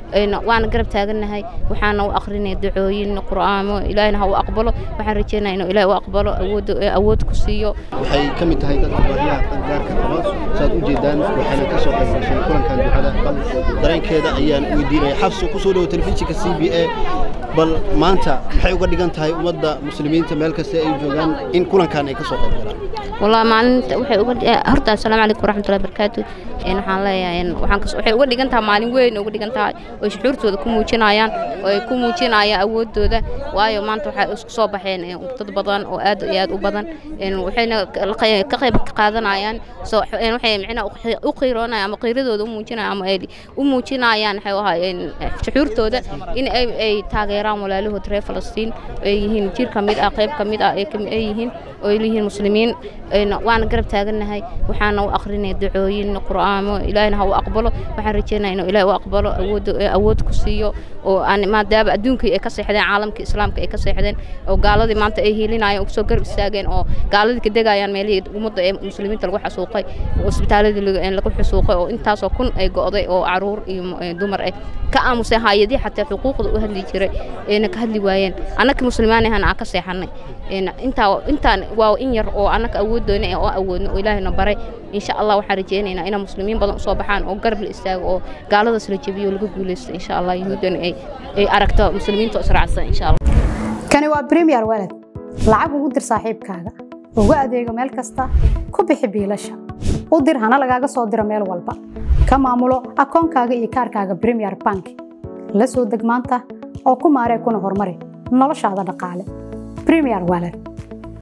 waana garab taagannahay waxaana u akrinaya ducooyin qur'aamo ilaahina ha u aqbalo waxaan rajeynaya inuu ilaah u aqbalo awood ku siiyo waxay ka mid tahay dadka baahiyaha qaangaarka qaba saad u jeedaan waxayna ka soo qayb gashay kulankan ducada bal dareenkeeda ayaan weydiinaya xabso ku soo dhowo telefishinka c b a bal maanta maxay uga dhigan tahay ummadda muslimiinta meel kasta ay joogaan in kulankan ay ka soo qayb galaan والله maalinta waxay uga horta assalaamu calaykum waraxmatullahi wabarakaatu een waxaan leeyahay waxaan waxay uga dhigan tahay maalin weyn uga dhigan tahay oo shucuurtooda ku muujinayaan oo ay ku muujinayaan awoodooda waayo maanta waxay isku soo baxeen dad badan oo aad iyo aad u badan een waxayna ka qayb qaadanayaan soo waxay micna u qiiroonayaan ama qiiradooda u muujinayaan ama ay u muujinayaan waxay ahaayeen shucuurtooda in ay ay taageeraan walaalahood reer Falastiin ay yihiin jir ka mid ah qayb ka mid ah ay yihiin oo ay yihiin muslimiin waana garab taagannahay waxaana u akrinaya ducooyin qur'aamo ilaahina ha u aqbalo waxaan rajeynaya inuu ilaah u aqbalo awood awood ku siiyo oo aan maadaama adduunkii ay ka seexdeen caalamkii islaamka ay ka seexdeen oo gaaladii maanta ay hiilinayaan oo soo garab istaageen oo gaaladii ka degayaan meelihii ummadda ee muslimiinta lagu xasuuqay isbitaaladii lagu xasuuqay oo intaasoo kun ay go'day oo caruur iyo dumar ah ka aamusay hayadii xataa xuquuqda u hadli jiray ayna ka hadli waayeen annaka muslimaanahan aan ka seexannay intaa intaan waa in yar oo annaka awooddoona oo awoodno oo ilaahayna baray insha allah waxaan rajeynaynaa inaa muslimiin badan usoo baxaan oo garab la istaago oo gaaladaas la jebiyo laga guulaysto insha allah yahuuddana ay ay aragto muslimiinta israacsan insha allah kani waa premier walad lacag ugu dir saaxiibkaaga ugu adeego meel kasta ku bixi biilasha u dir hana lagaaga soo diro meel walba ka maamulo akoonkaaga iyo kaarkaaga premier bank la soo deg maanta oo ku maaree kuna horumari noloshaada dhaqaale premier walad